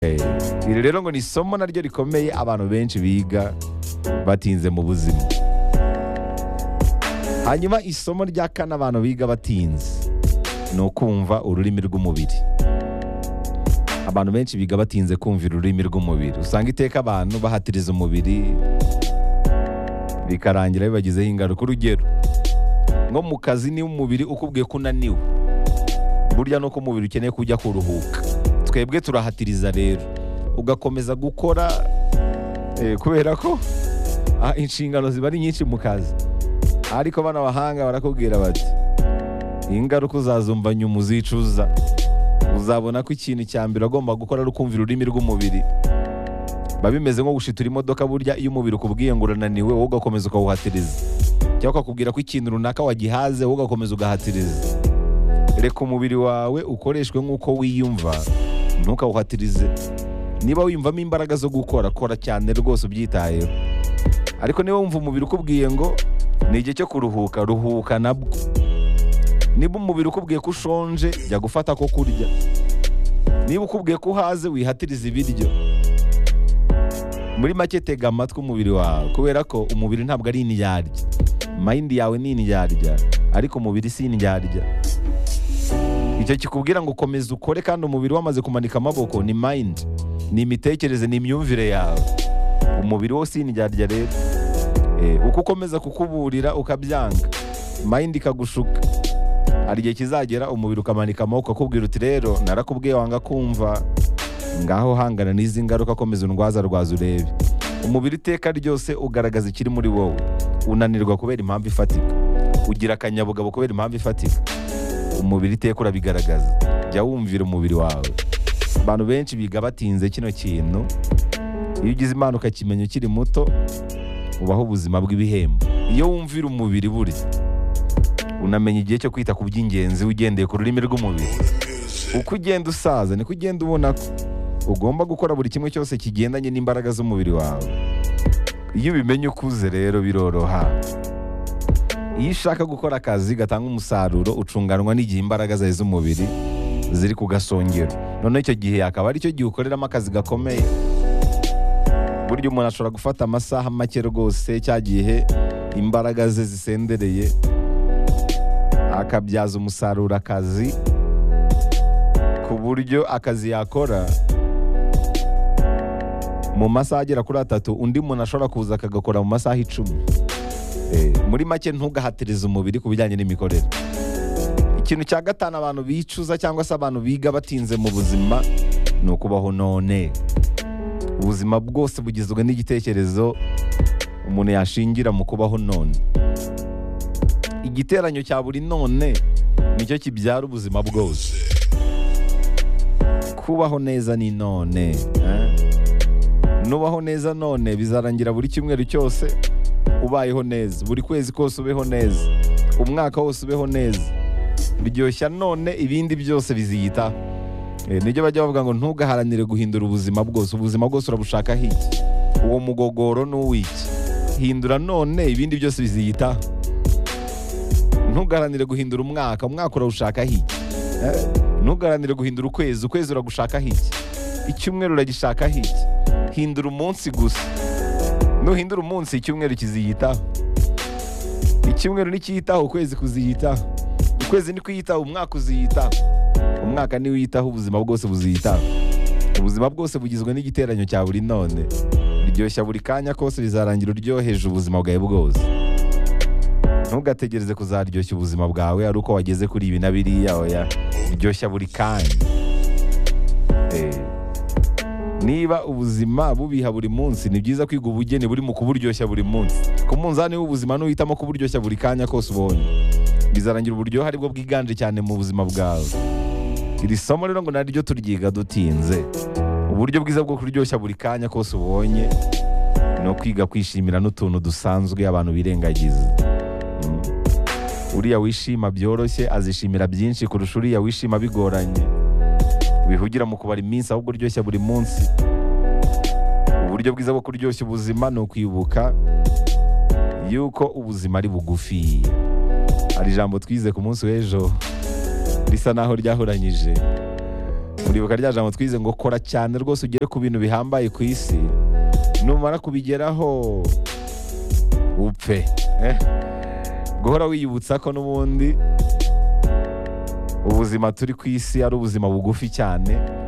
Eh, iri rero ngo ni isomo naryo rikomeye abantu benshi biga batinze mu buzima hanyuma isomo rya kane abantu biga batinze ni ukumva ururimi rw'umubiri abantu benshi biga batinze kumva ururimi rw'umubiri usanga iteka abantu bahatiriza umubiri bikarangira bibagizeho ingaruka urugero nko mu kazi niba umubiri ukubwiye ko unaniwe burya nuko umubiri ukeneye kujya kuruhuka twebwe turahatiriza rero ugakomeza gukora eh, kubera ko ah, inshingano ziba ari nyinshi mu kazi ariko bano bahanga barakubwira bati ingaruka uzazumva nyuma uzicuza uzabona ko ikintu cya mbere agomba gukora ari ukumva ururimi rw'umubiri biba bimeze nko gushitura imodoka burya iyo umubiri ukubwiye ngo urananiwe wowe ugakomeza ukawuhatiriza cyangwa ukakubwira ko ikintu runaka wagihaze wowe ugakomeza ugahatiriza reka umubiri wawe ukoreshwe nk'uko wiyumva ntukawuhatirize niba wiyumvamo imbaraga zo gukora kora cyane rwose ubyitayeho ariko niba wumva umubiri ukubwiye ngo ni igihe cyo kuruhuka ruhuka nabwo niba umubiri ukubwiye ko ushonje jya gufata ko kurya niba ukubwiye ko uhaze wihatirize ibiryo muri make tega amatwi umubiri wawe kubera ko umubiri ntabwo ari indyarya mayindi yawe ni indyarya ariko umubiri si indyarya icyo kikubwira ngo komeza ukore kandi umubiri wamaze kumanika amaboko ni mayindi ni imitekerereze ni imyumvire yawe umubiri wose indyarya rero Eh, uko ukomeza kukuburira ukabyanga mayindi ikagushuka hari igihe kizagera umubiri ukamanika amaboko akubwira uti rero narakubwiye wanga kumva ngaho hangana n'izi ngaruka komeza undwaza rwaza urebe umubiri iteka ryose ugaragaza ikiri muri wowe unanirwa kubera impamvu ifatika ugira akanyabugabo kubera impamvu ifatika umubiri iteka urabigaragaza jya wumvira umubiri wawe abantu benshi biga batinze kino kintu iyo ugize imana ukakimenya ukiri muto ubaho ubuzima bw'ibihembo iyo wumvira umubiri buri unamenya igihe cyo kwita ku by'ingenzi ugendeye ku rurimi rw'umubiri uko ugenda usaza niko ugenda ubona ko ugomba gukora buri kimwe cyose kigendanye n'imbaraga z'umubiri wawe iyo ubimenye ukuze rero biroroha iyo ushaka gukora akazi gatanga umusaruro ucunganwa n'igihe imbaraga zawe z'umubiri ziri ku gasongero noneho icyo gihe akaba aricyo gihe ukoreramo akazi gakomeye burya umuntu ashobora gufata amasaha make rwose cya gihe imbaraga ze zisendereye akabyaza umusaruro akazi ku buryo akazi yakora mu masaha agera kuri atatu undi muntu ashobora kuza akagakora mu masaha icumi Eh, muri make ntugahatirize umubiri ku bijyanye n'imikorere ikintu cya gatanu abantu bicuza cyangwa se abantu biga batinze mu buzima ni ukubaho none ubuzima bwose bugizwe n'igitekerezo umuntu yashingira mu kubaho none igiteranyo cya buri none nicyo kibyara ubuzima bwose kubaho neza ni none eh? nubaho neza none bizarangira buri cyumweru cyose ubayeho neza buri kwezi kose ubeho neza umwaka wose ubeho neza biryoshya none ibindi byose biziyitaho Eh, nibyo bajya bavuga ngo ntugaharanire guhindura ubuzima bwose ubuzima bwose urabushaka hiki uwo mugogoro ni uw'iki hindura none ibindi byose biziyitaho ntugaharanire guhindura umwaka umwaka urawushaka hiki Eh, ntugaharanire guhindura ukwezi ukwezi uragushaka hiki icyumweru uragishaka hiki hindura umunsi gusa nuhindura umunsi icyumweru kiziyitaho icyumweru nikiyitaho ukwezi kuziyitaho ukwezi ni kwiyitaho umwaka uziyitaho umwaka niwe uyitaho ubuzima bwose buziyitaho ubuzima bwose bugizwe n'igiteranyo cya buri none biryoshya buri kanya kose bizarangira uryoheje ubuzima bwawe bwose ntugategereze kuzaryoshya ubuzima bwawe ari uko wageze kuri ibi na biriya oya biryoshya buri kanya Eh, niba ubuzima bubiha buri munsi ni byiza kwiga ubugeni buri mu kuburyoshya buri munsi ku munzani w'ubuzima n'uhitamo kuburyoshya buri kanya kose ubonye bizarangira uburyohe aribwo bwiganje cyane mu buzima bwawe iri somo rero ngo naryo turyiga dutinze uburyo bwiza bwo kuryoshya buri kanya kose ubonye ni ukwiga kwishimira n'utuntu dusanzwe abantu birengagiza Mm. uriya wishima byoroshye azishimira byinshi kurusha uriya wishima bigoranye wihugira mu kubara iminsi ahubwo uryoshya buri munsi uburyo bwiza bwo kuryoshya ubuzima ni ukwibuka yuko ubuzima ari bugufi hari ijambo twize ku munsi w'ejo risa naho ryahuranyije muribuka rya jambo twize ngo kora cyane rwose ugere ku bintu bihambaye ku isi numara kubigeraho upfe eh? guhora wiyibutsa ko n'ubundi ubuzima turi ku isi ari ubuzima bugufi cyane